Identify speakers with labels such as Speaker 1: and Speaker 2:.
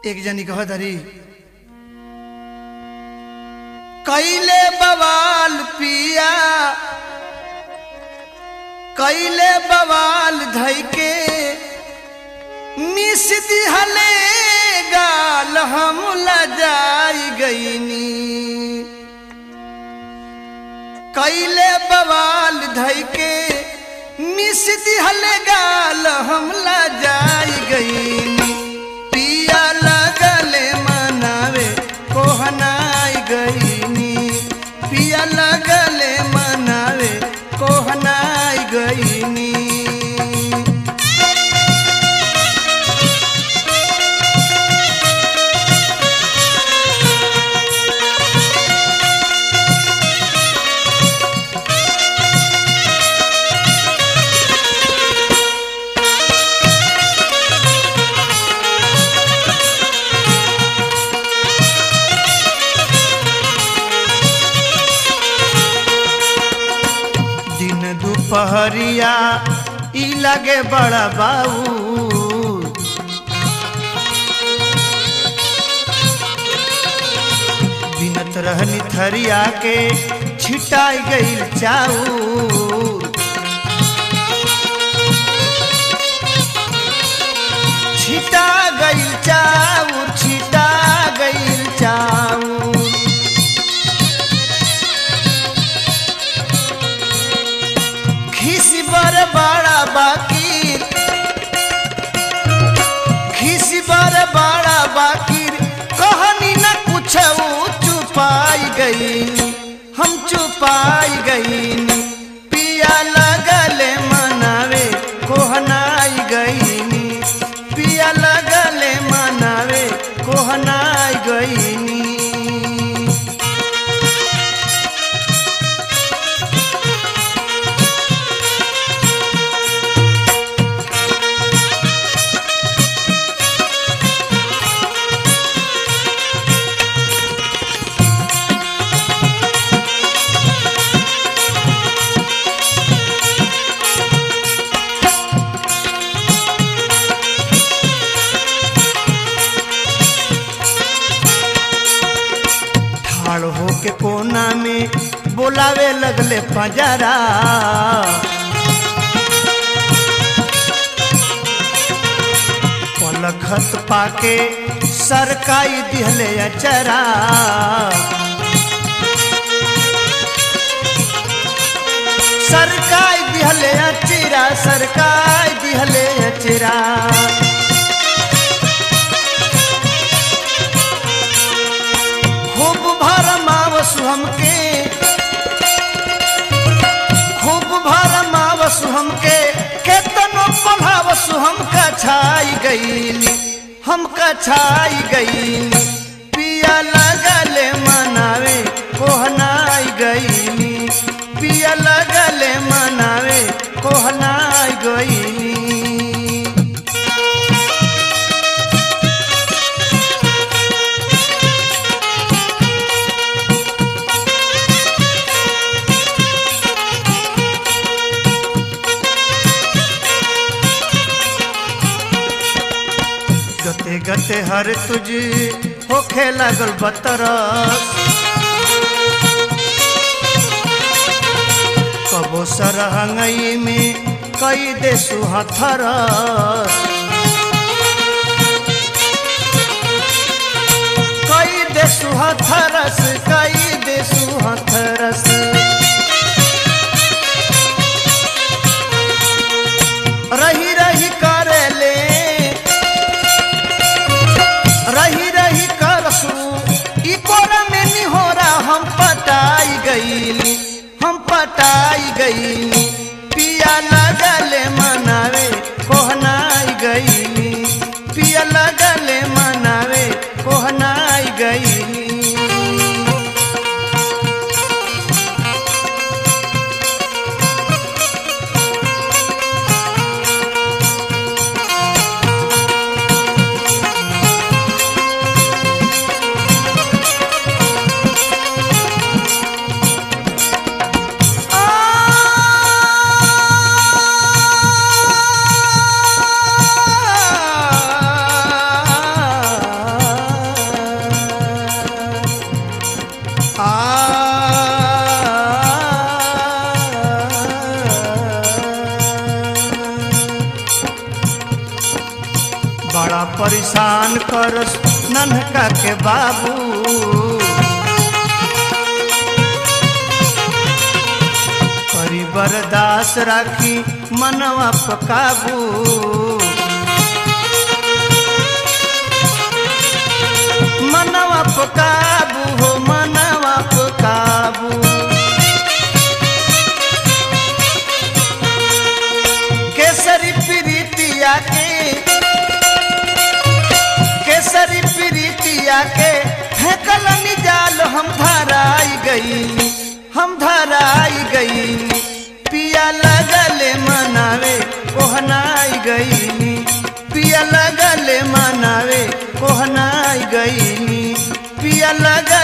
Speaker 1: एक जनी कह धरी कैले बवाल पिया कैले बवाल धई के मिस दिहले गाल हम लजाई गईनी कैले बवाल धई के मिस दिहले गाल हम लजाई गईनी पिया लगले मनावे कोहनाई गईनी पिया लगले मनावे कोहनाई गईनी दिन दुपहरिया ई लगे बड़ा बाऊ बिनत रहनी थरिया के छिटाई गईल चाऊ छिटा गईल चाउर छिटा गईल चाउर खिसी बर बड़ा बाकी खिसी बर बड़ा बाकी कहानी न कुछ चुपाई गई हम चुपाई गई पिया लगले मनावे कोहनाई गईनी पिया लगले मनावे कोहनाई गईनी ठाड़ होके कोना में बोलावे लगले पंजरा पलखत पाके सरकाई दिहले अचरा सरकाई दिहले अचरा सरकाई दिहले अचरा खूब भरमावसु हमके खूब भरमावसु हमके केतनो पढ़ावसु हमका छाई गईली हमका छाई गईली पिया लगले मनावे कोहनाई गईली पिया लगले मनावे कोहनाई गईली गते गते हर तुझ होखे लागल बतरस कबो सरहंगई में कई दे सुहथरस कई दे सुहथरस कई दे सुहथरस रही रही करेले रही रही करसू ई कोरा में निहोरा हम पटाई गईली हम पटाई गईली पिया लगले मनावे कोहनाई गईली पिया लगले मनावे कोहनाई गईली आ परेशान करस नन्हका के बाबू करी बर्दास राखी मनवा पे काबू मनवा पे काबू हो मनवा पे काबू केसरी प्रीतिया के केसरी प्रीतिया के फेंकल निजाल हम धराई गई हम धराई गई पिया लगले मनावे कोहनाई गई पिया लगले मनावे कोहनाई गई पिया लग